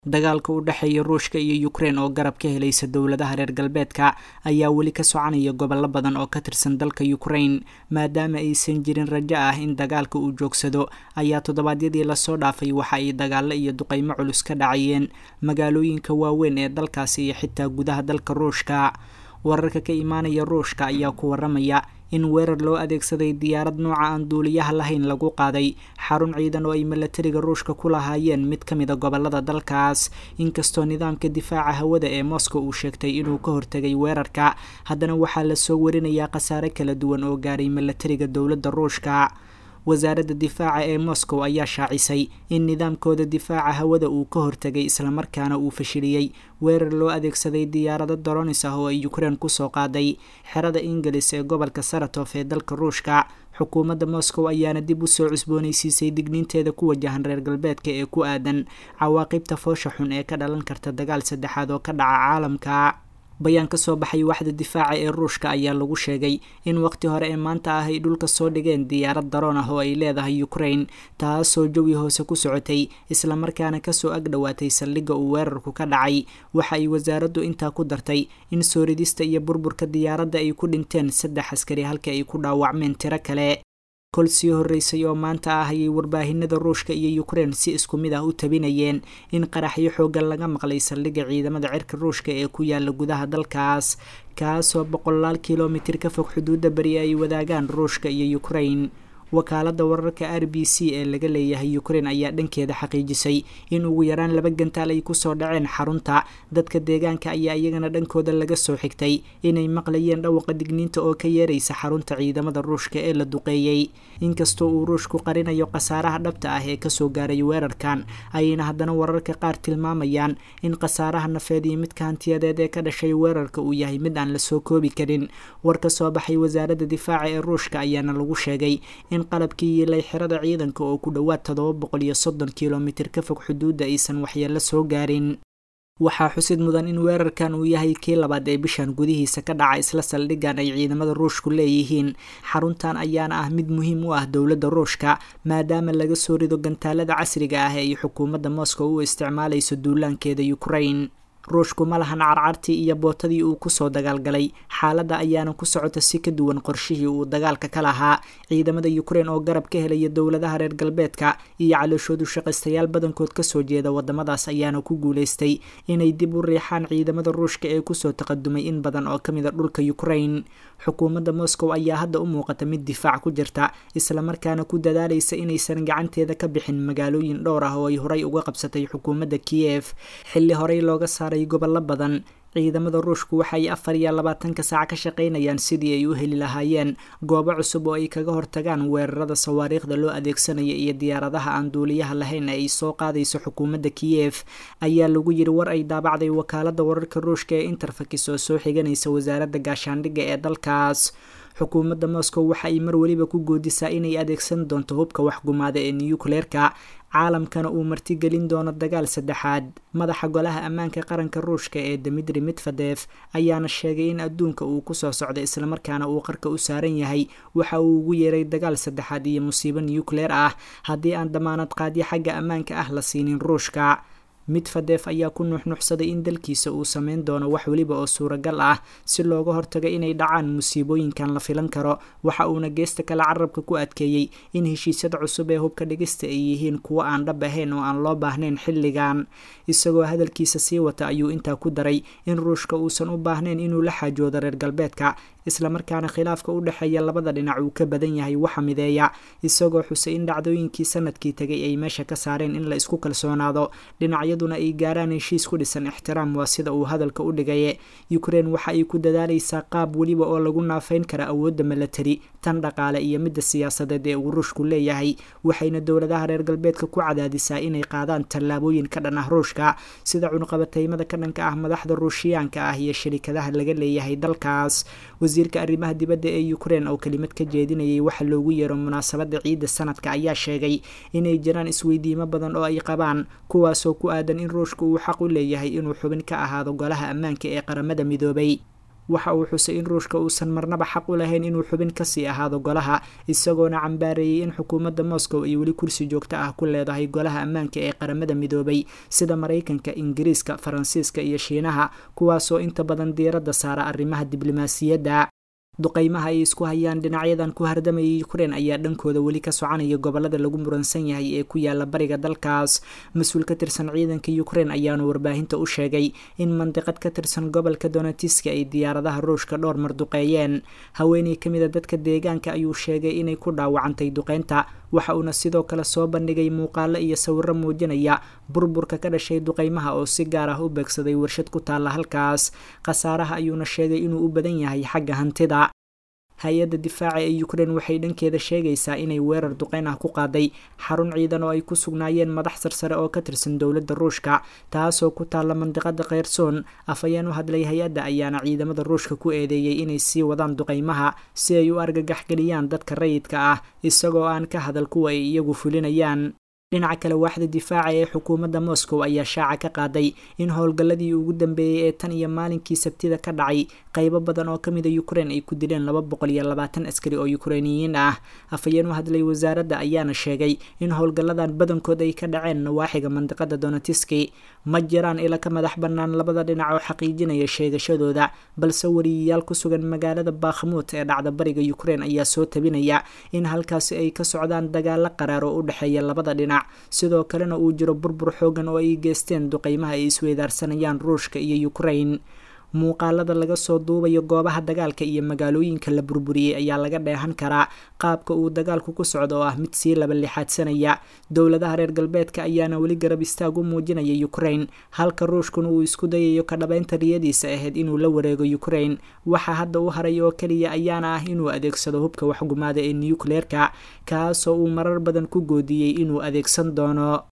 dagaalka u dhexeeya ruushka iyo ukrein oo garab ka helaysa dowladaha reer galbeedka ayaa weli ka soconaya gobollo badan oo ka tirsan dalka ukrain maadaama aysan jirin rajo ah in dagaalka uu joogsado ayaa toddobaadyadii lasoo dhaafay waxa ay dagaalo iyo duqeymo culus ka dhacayeen magaalooyinka waaweyn ee dalkaasi iyo xitaa gudaha dalka ruushka wararka ka imaanaya ruushka ayaa ku waramaya in weerar loo adeegsaday diyaarad nooca aan duuliyaha lahayn lagu qaaday xarun ciidan oo ay milatariga ruushka ku lahaayeen mid ka mida gobolada dalkaas inkastoo nidaamka difaaca hawada ee moscow uu sheegtay inuu ka hortegay weerarka haddana waxaa lasoo warinayaa khasaare kala duwan oo gaaray milatariga dowladda ruushka wasaaradda difaaca ee moscow ayaa shaacisay in nidaamkooda difaaca hawada uu ka hortegay islamarkaana uu fashiliyey weerar loo adeegsaday diyaarado doronis ah oo ay ukrein kusoo qaaday xerada ingiliis ee gobolka saratof ee dalka ruushka xukuumadda moscow ayaana dib usoo cusboonaysiisay digniinteeda ku wajahan reer galbeedka ee ku aadan cawaaqibta foosha xun ee ka dhalan karta dagaal saddexaad oo ka dhaca caalamka bayaan ka soo baxay waxda difaaca ee ruushka ayaa lagu sheegay in waqti hore ee maanta ah ay dhulka soo dhigeen diyaarad daroon ah oo ay leedahay ukrain taasoo jawi hoose ku socotay islamarkaana kasoo ag dhowaatay saldhigga uu weerarku ka dhacay waxa ay wasaaraddu intaa ku dartay in sooridista iyo burburka diyaaradda ay ku dhinteen saddex askari halka ay ku dhaawacmeen tiro kale kol sii horreysay oo maanta ah ayay warbaahinada ruushka iyo ukrein si isku mid ah u tabinayeen in qaraxyo xooggan laga maqlay saldhigga ciidamada cirka ruushka ee ku yaala gudaha dalkaas kaasoo boqolaal kilomitir ka fog xuduudda beri ay wadaagaan ruushka iyo ukrein wakaaladda wararka r b c ee laga leeyahay ukrein ayaa dhankeeda xaqiijisay in ugu yaraan laba gantaal ay kusoo dhaceen xarunta dadka deegaanka ayaa iyagana dhankooda laga soo xigtay inay maqlayeen dhawaqa digniinta oo ka yeeraysa xarunta ciidamada ruushka ee la duqeeyey inkastoo uu ruushku qarinayo khasaaraha dhabta ah ee kasoo gaaray weerarkan ayayna haddana wararka qaar tilmaamayaan in khasaaraha nafeed iyo midka hantiyadeed ee ka dhashay weerarka uu yahay mid aan lasoo koobi karin war ka soo baxay wasaaradda difaaca ee ruushka ayaana lagu sheegay in qalabkii yiilay xerada ciidanka oo ku dhowaad toddoba boqol iyo soddon kilomitir ka fog xuduudda aysan waxyeello soo gaarin waxaa xusid mudan in weerarkan uu yahay kii labaad ee bishan gudihiisa ka dhaca isla saldhiggan ay ciidamada ruushku leeyihiin xaruntan ayaana ah mid muhiim u ah dowladda ruushka maadaama laga soo rido gantaalada casriga ah ee ay xukuumadda moscow u isticmaalayso duulaankeeda ukrain ruushku ma lahan carcartii iyo bootadii uu kusoo dagaalgalay xaaladda ayaana ku socota si ka duwan qorshihii uu dagaalka ka lahaa ciidamada ukrein oo garab ka helaya dowladaha reer galbeedka iyo calooshoodu shaqaystayaal badankood kasoo jeeda wadamadaas ayaana ku guuleystay inay dib u riixaan ciidamada ruushka ee kusoo taqadumay in badan oo kamid a dhulka ukrain xukuumadda moscow ayaa hadda u muuqata mid difaac ku jirta islamarkaana ku dadaalaysa inaysan gacanteeda ka bixin magaalooyin dhowr ah oo ay horey uga qabsatay xukuumadda kiyef xilli horey looga saaray gobollo badan ciidamada ruushku waxay afar iyo labaatanka saac ka shaqaynayaan sidii ay u heli lahaayeen goobo cusub oo ay kaga hortagaan weerarada sawaariikhda loo adeegsanaya iyo diyaaradaha aan duuliyaha lahayn ee ay soo qaadayso xukuumadda kiyef ayaa lagu yiri war ay daabacday wakaaladda wararka ruushka ee interfakis oo soo xiganaysa wasaaradda gaashaandhigga ee dalkaas xukuumadda moscow waxa ay mar weliba ku goodisaa inay adeegsan doonto hubka waxgumaada ee niyukleerka caalamkana uu martigelin doono dagaal saddexaad madaxa golaha ammaanka qaranka ruushka ee dimitri medvedef ayaana sheegay in adduunka uu kusoo socdo islamarkaana uu qarka u saaran yahay waxa uu ugu yeeray dagaal saddexaad iyo musiibo niyukleer ah haddii aan damaanad qaadyo xagga ammaanka ah la siinin ruushka midfadef ayaa ku nuuxnuuxsaday in dalkiisa uu sameyn doono wax weliba oo suuragal ah si looga hortago inay dhacaan musiibooyinkan la filan karo waxa uuna geesta kale carabka ku adkeeyey in heshiisyada cusub ee hubka dhigista ay yihiin kuwo aan dhab ahayn oo aan loo baahnayn xilligan isagoo hadalkiisa sii wata ayuu intaa ku daray in ruushka uusan u baahnayn inuu la xaajoodo reer galbeedka islamarkaana khilaafka u dhexeeya labada dhinac uu ka badan yahay waxa mideeya isagoo xusay in dhacdooyinkii sanadkii tegay ay meesha ka saareen in la isku kalsoonaado dhinacyaduna ay gaaraan heshiis ku dhisan ixtiraam waa sida uu hadalka u dhigaye ukrein waxa ay ku dadaalaysaa qaab weliba oo lagu naafayn kara awoodda milatari tan dhaqaale iyo midda siyaasadeed ee uu ruushku leeyahay waxayna dowladaha reer galbeedka ku cadaadisaa inay qaadaan tallaabooyin ka dhan ah ruushka sida cunqabataymada ka dhanka ah madaxda ruushiyaanka ah iyo shirikadaha laga leeyahay dalkaas wasiirka arrimaha dibadda ee ukrein oo kelimad ka jeedinayay waxa loogu yeero munaasabadda ciidda sanadka ayaa sheegay inay jiraan isweydiimo badan oo ay qabaan kuwaasoo ku aadan in ruushka uu xaq u leeyahay inuu xubin ka ahaado golaha ammaanka ee qaramada midoobay waxa uu xusay in ruushka uusan marnaba xaq u lahayn inuu xubin kasii ahaado golaha isagoona cambaareeyey in xukuumadda moscow ay weli kursi joogto ah ku leedahay golaha ammaanka ee qaramada midoobay sida maraykanka ingiriiska faransiiska iyo shiinaha kuwaasoo inta badan diiradda saara arrimaha diblomaasiyadda duqeymaha ay isku hayaan dhinacyadan ku hardamayay ukrein ayaa dhankooda weli ka soconaya gobolada lagu muransan yahay ee ku yaala bariga dalkaas mas-uul ka tirsan ciidanka ukrein ayaanu warbaahinta u sheegay in mandiqad ka tirsan gobolka donetiska ay diyaaradaha ruushka dhowr mar duqeeyeen haweeney ka mid a dadka deegaanka ayuu sheegay inay ku dhaawacantay duqeynta waxa uuna sidoo kale soo bandhigay muuqaalo iyo sawiro muujinaya burburka ka dhashay duqeymaha oo si gaar ah u beegsaday warshad ku taalla halkaas khasaaraha ayuuna sheegay inuu u badan yahay xagga hantida hay-adda difaaca ee ukrein waxay dhankeeda sheegaysaa inay weerar duqeyn ah ku qaaday xarun ciidan oo ay ku sugnaayeen madax sarsare oo ka tirsan dowladda ruushka taasoo ku taalla mandiqada kheyrsoon afhayeen u hadlay hay-adda ayaana ciidamada ruushka ku eedeeyey inay sii wadaan duqeymaha si ay u argagax geliyaan dadka rayidka ah isagoo aan ka hadal kuwa ay iyagu fulinayaan dhinaca kale waaxda difaaca ee xukuumadda moscow ayaa shaaca ka qaaday in howlgalladii ugu dambeeyey ee tan iyo maalinkii sabtida ka dhacay qaybo badan oo kamid a ukrein ay ku dileen laba boqol iyo labaatan askari oo ukreiniyiin ah afhayeen u hadlay wasaaradda ayaana sheegay in howlgalladan badankood ay ka dhaceen nawaaxiga mandiqada donetiski ma jiraan ila ka madax bannaan labada dhinac oo xaqiijinaya sheegashadooda balse wariyayaal ku sugan magaalada bakhmuut ee dhacda bariga ukrein ayaa soo tabinaya in halkaasi ay ka socdaan dagaalo qaraar oo u dhexeeya labada dhinac sidoo kalena uu jiro burbur xoogan oo ay geysteen duqeymaha ay isweydaarsanayaan ruushka iyo ukrein muuqaalada laga soo duubayo goobaha dagaalka iyo magaalooyinka la burburiyey ayaa laga dheehan karaa qaabka uu dagaalku ku socdo oo ah mid sii laba lixaadsanaya dowladaha reer galbeedka ayaana weli garab istaag u muujinaya ukrein halka ruushkuna uu isku dayayo ka dhabaynta riyadiisa ahayd inuu la wareego ukrein waxa hadda u haray oo keliya ayaana ah inuu adeegsado hubka waxgumaada ee nucleerka kaasoo uu marar badan ku goodiyey inuu adeegsan doono